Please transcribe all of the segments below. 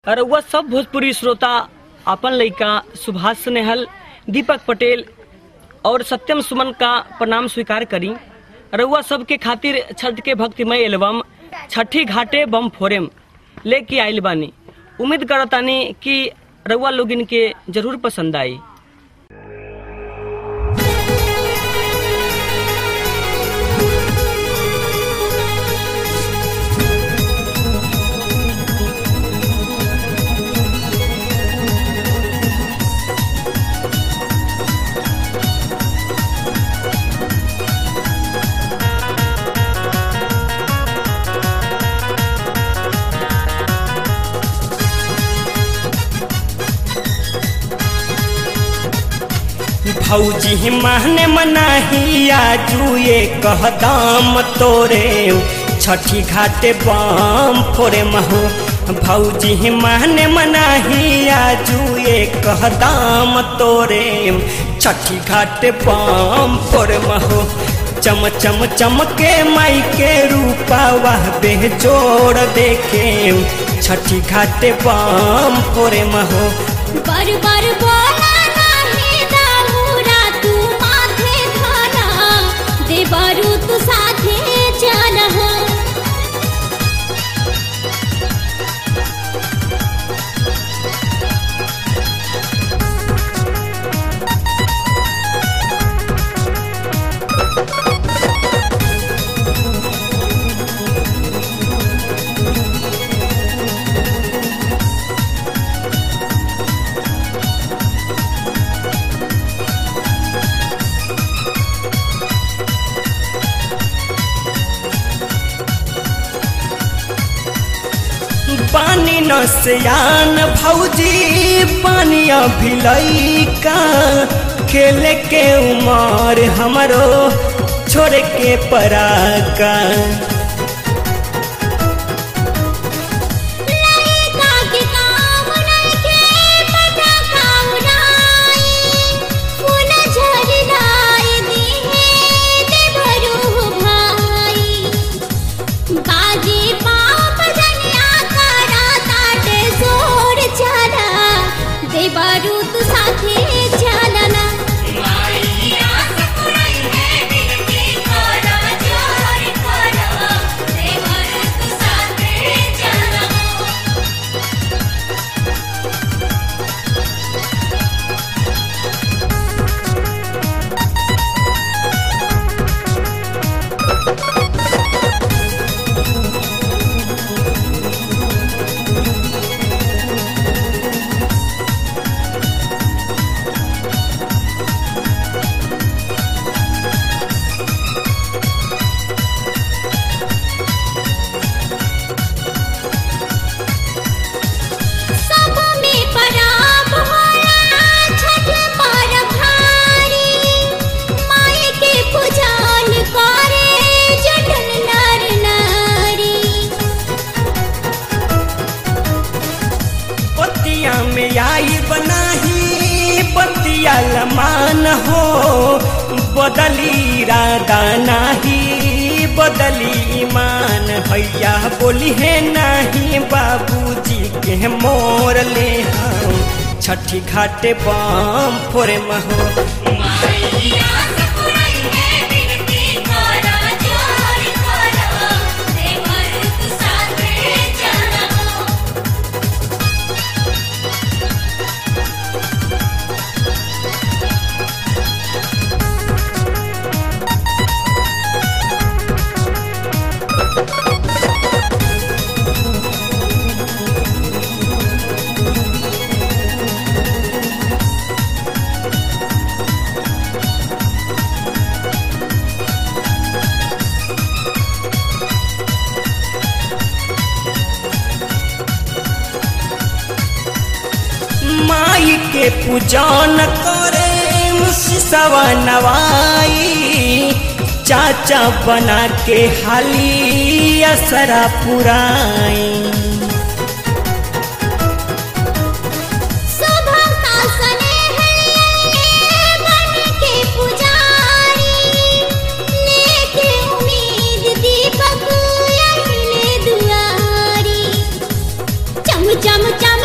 रउआ सब भोजपुरी श्रोता अपन लइका सुभाष स्नेहल दीपक पटेल और सत्यम सुमन का प्रणाम स्वीकार करी रउआ सबके खातिर छठ के भक्तिमय एल्बम छठी घाटे बम फोरेम लेके आइल बानी उम्मीद करतानी कि रउआ लोग इनके जरूर पसंद आई भौजी महने मनाहिया जुए कहदाम तोरे छठी घाटे बम फोरे महू भौजी महने मनाहिया जुए कहदाम तोरे छठी घाटे बम फोरे महू चम चम चमके माई के रूपा वाह बेजोड़ देखे छठी घाटे बम फोरे महू बर बर बोला नाही दाऊरा तू माथे धरा देवरू तू साथे चल पानी न सियान भौजी पानी अभिलई का खेले के उमर हमरो छोड़ के पराका लइका के काम नइखे पता काउराई फूल झरनाई दिहे देवरू भाई बाजी पाप जनिया करा ताटे जोर चला देवरू तू साथे चलना सब में पराब होला छठ पर भारी माई के पूजन करे जटन नर नारी पतिया में आई बनाही पतिया लमान हो बदली राधा नाही बदली ईमान भैया बोली है नाही बाबूजी के मोर ले हम छठी घाटे बम फोरे महो माई के पूजन करे सवा नवाई चाचा बना के हाली असरा पुराई सुभक्ता स्नेहलिये बन के पुजारी लेके उम्मीद दीपक अहिले दुआरी चम चम चम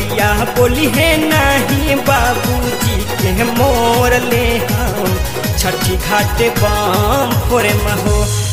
मैया बोली है नहीं बाबूजी के मोर ले हम छठी घाट बम फोरे महो